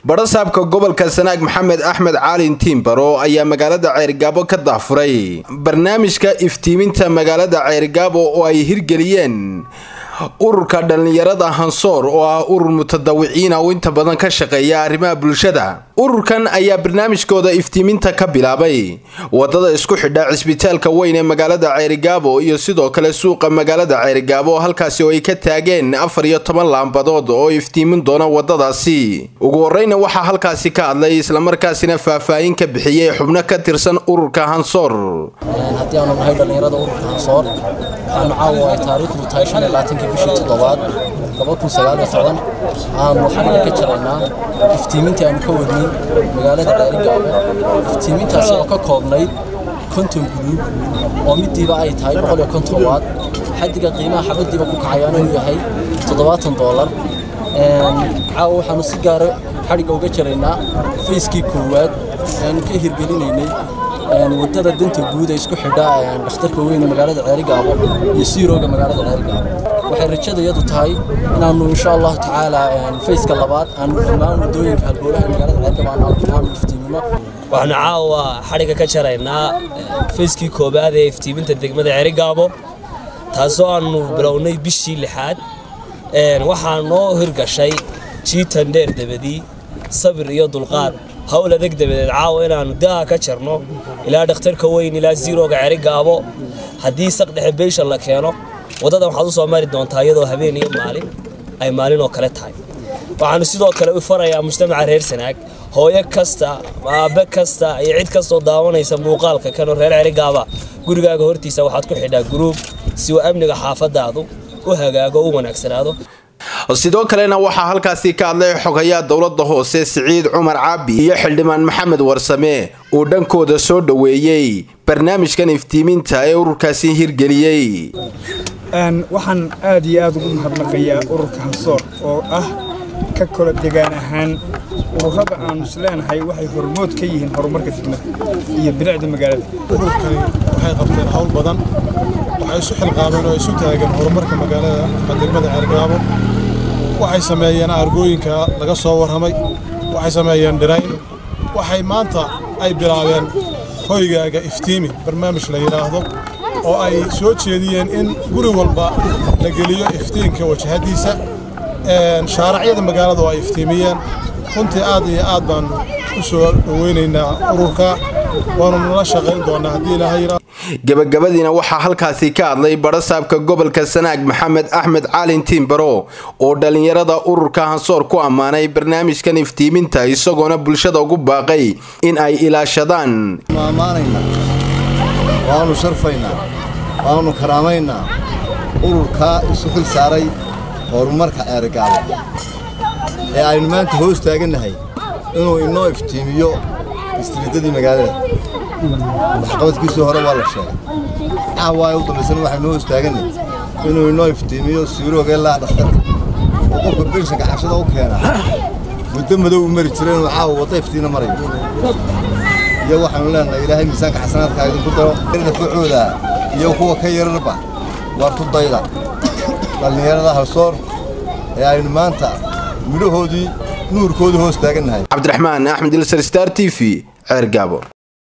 badhasaabka gobolka sanaag maxamed axmed caalin tiimbaro ayaa magaalada ceerigaabo ka dahfuray barnaamijka iftiiminta magaalada ceerigaabo oo ay hirgeliyeen ururka dhallinyarada hansoor oo ah urur mutadawiciina oo inta badan ka shaqeeya arrimaha bulshada ururkan ayaa barnaamijkooda iftiiminta ka bilaabay wadada isku xidha cisbitaalka weyn ee magaalada ceerigaabo iyo sidoo kale suuqa magaalada ceerigaabo halkaasi oo ay ka taageen afar iyo toban laambadood oo iftiimin doona wadadaasi ugu horeyna waxaa halkaasi ka hadlay islamarkaasina faahfaahin ka bixiyey xubno ka tirsan ururka hansoor haddii aanu nahay dhallinyarada ururka hansoor waxaanu caawa ay taariikhdu tahay shan iyo labaatanka bishii toddobaad laba kun sagaal iyo toban aanu xagga ka jaraynaa iftiimintii aanu ka wadnay magaalada ceerigaabo iftiimintaasi oo ka koobnayd konton guluub oo midiiba ay tahay boqol iyo konton waad xaddiga qiimaha xabadiiba ku kacayaana uu yahay toddobaatan doolar caawa waxaanu si gaara xadhigga uga jaraynaa fayskii koowaad aanu ka hirgelinaynay wadada danta guud ee isku xidha dhakhtarka weyne magaalada ceerigaabo iyo siirooga magaalada ceerigaabo waxay rajadayadu tahay inaanu insha allahu tacaala fayska labaad aanu dhammaan wadooyinka halbowlaha magaalada ceerigaabo aanu iftiimino waxaanu caawa xadhigga ka jaraynaa fayskii koobaad ee iftiiminta degmada ceerigaabo taasoo aanu bilownay bishii lixaad waxaa noo hirgashay jiitan dheer dabadii sabir iyo dulqaad hawl adag dabadeed caawa inaannu daaha ka jarno ilaa dhakhtarka weyn ilaa ziirooga cerigaabo haddii saqdhexe beyshan la keeno waddadan waxaad u soo mari doontaa iyadoo habeen iyo maalin ay maalin oo kale tahay waxaannu sidoo kale u farayaa mujtamaca reer sanaag hooyo kasta aabe kasta iyo cid kastoo daawanaysa muuqaalka kanoo reer cerigaaba gurigaaga hortiisa waxaad ku xidhaa guruub si uu amniga xaafadaadu u hagaago u wanaagsanaado sidoo kalena waxaa halkaasi ka hadlay xogayaa dowlada hoose siciid cumar caabi iyo xildhibaan maxamed warsame uu dhankooda soo dhoweeyey barnaamijkan iftiiminta ee ururkaasi hirgeliyey waxaan aad iyo aad ugu mahadnaqayaa ururka hansoor oo ah ka kala degaan ahaan ururada aanu isleenahay waxay hormood ka yihiin horumarka degmada iyo bilicda magaalada ururkani waxay qabteen hawl badan waxay isu xilqaameen oo isu taageen horumarka magaalada degmada ceergaabo waxay sameeyeen argooyinka laga soo warramay waxay sameeyeen dhirayn waxay maanta ay bilaabeen hoygaaga iftiimi barnaamij la yidhaahdo oo ay soo jeediyeen in guri walba la geliyo iftiinka wajahadiisa shaaracyada magaalada oo ay iftiimiyeen runtii aad iyo aad baannu u soo dhoweynaynaa ururka waanu nala shaqayn doonaa haddii ilaahay gabagabadiina waxaa halkaasi ka hadlay badhasaabka gobolka sanaag maxamed axmed caalin tiimbaro oo dhallinyarada ururka hansoor ku ammaanay barnaamijkan iftiiminta isagoona bulshada ugu baaqay in ay ilaashadaan ammaanaynaa waanu sharfaynaa waanu karaamaynaa ururkaa isu xil saaray horumarka ceerigaabo ee aynu maanta hoos taagannahay inuu inoo iftiimiyo istriidadii magaalada waxqabadkiisii hore waa la sheegay caawaay u dambaysana waxaynu hoos taaganay inuu inoo iftiimiyo siirooga ilaa dhakhtarka oo qofka benshanka cashada u keena muddo madow u mari jira inuu caawa wadda iftiina marayo iyo waxaanu leenahay ilaahay miisaanka xasanaadkaa idinku daro dafacooda iyo kuwa ka yararba waa ku dayda dhallinyarada halsoor ee aynu maanta midhahoodii nuurkoodii hoos taagannahay cabdiraxmaan axmed ilsar star t v ceergaabo